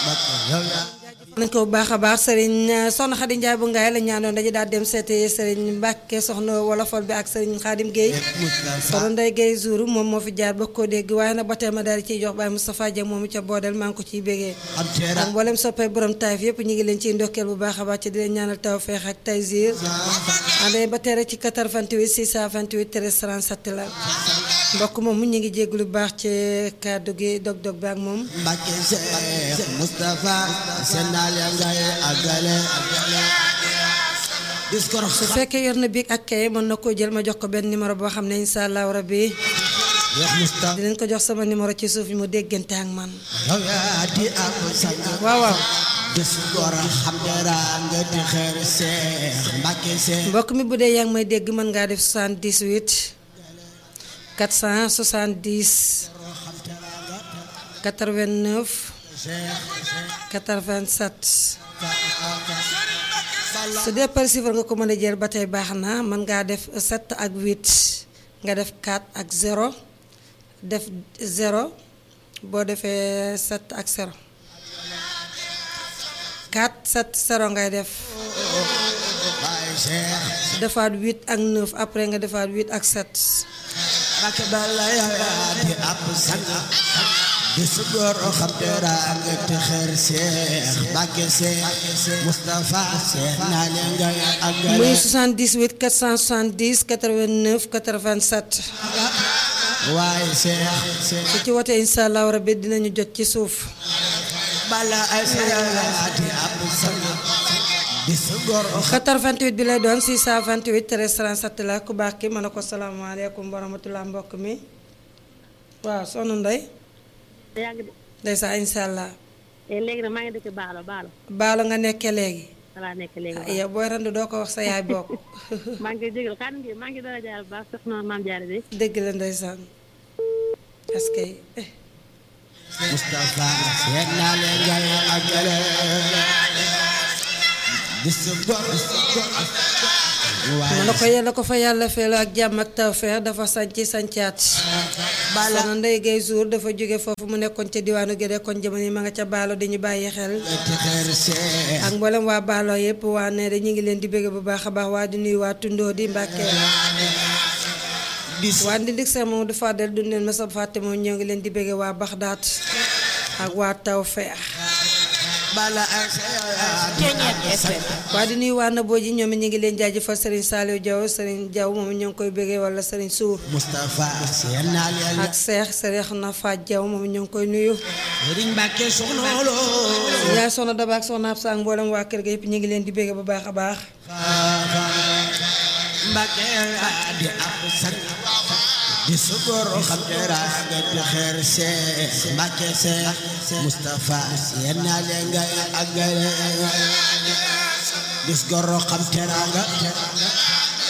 nañ ko bu baax a baax sëriñ soxna Xadi Njaay bu ngaay la ñaanoon dañu daal dem seeti sëriñ Mbàkke soxna wolofal bi ak sëriñ Xaadim Géey soxna Ndey Géey Zuur moom moo fi jaar ba ko dégg waaye nag ba tey ma daal di ciy jox Baay Moustapha Dia moomu ca boodel maa ngi ko ciy bégee ak mboolem soppee borom taayif yëpp ñu ngi leen ciy ndokkeel bu baax a baax ci di leen ñaanal tawfeex ak taysiir àndee ba tey rek ci 88 628 13 37 la mbokk moom mu ñu ngi jéglu bu baax ci kàddu gi dog-dog bi ak moom Mbàkke Seex Mustafa seen naal ya ngay àggale discours su fekkee yor na biig ak kay mën na koo jël ma jox ko benn numéro boo xam ne incha allahu rabbi Seex Mustafa dinañ ko jox sama numéro ci suuf mu déggante ak man yow yaa di ab sang waaw waaw discours xam dara nga di xeer Seex Mbàkke Seex mbokk mi bu dee yaa ngi may dégg mën ngaa def 78 470 89 87 su dee par chiffre nga ko mën a jël ba tey baax na mën ngaa def 7 ak 8 nga def 4 ak 0 def 0 boo defee 7 ak 0 4 7 0 ngay def Baay Seex defaat 8 ak 9 après nga defaat 8 ak 7 Mbàkke bala yow yaa di ab sang discours xam dara nga di xeer Seex Mbàkke Seex Mustafa seen naal ya ngay àggale muy 78 470 89 87 waaye Seex su ci wote incha allahu rabbi dinañu jot ci suuf bala ay di ab sang discours 88 bi lay doon 628 13 37 la ku baax ki ma ne ko salaamaaleykum wa rahmatulah mbokk mi waaw soxna Ndey yàgg de ndeysaan incha allah te léegi nag maa ngi dëkk Baalo Baalo baalo nga nekkee léegi balaa nekk léegi ah yow booy randu doo ko wax sa yaay bokk maa ngi koy jégal kan ngi maa ngi dara jaar bu baax soxna maam jaare bi dëgg la ndeysaan est-ce que eh, Mustafa seen naa leen ngay àggale discours ma ne ko yàlla ko fa yàlla feelu ak jàmm ak tawfeex dafa sañci sañcaat soxna Ndey Gay Jour dafa jóge foofu mu nekkoon ca diwaanu Gédé kon jamono yi ma nga ca baalo di ñu bàyyi xel ci xeer Seex ak mboolem waa baalo yëpp waa ne ñu ngi leen di bëgg bu baax a baax waa di nuyu waa tundoo di Mbàkke dis waa Ndindik Seex moom du fàddal du leen ma sa fàtte moom ñoo ngi leen di bëgg waa Baxdaat ak waa Tawfeex bala ay waa di nuyu waa Naboo ji ñoom it ñu ngi leen jaajëfal Serigne Saliou Diaw Serigne Diaw moom ñoo ngi koy bëggee wala Serigne Sour Mustafa seen naa leen ak Seex Serigne na Faat Diaw moom ñoo ngi koy nuyu Sëriñ Mbàkke soxna loo yaay soxna Daba ak soxna Absa ak mboolem waa kër ga yëpp ñu ngi leen di bëgg bu baax a baax Mbàkke yaa di ab sang di sukkur xam dara nga di xeer Seex Mbàkke Seex Mustafa seen naa leen ngay àggale gis goro xam teraanga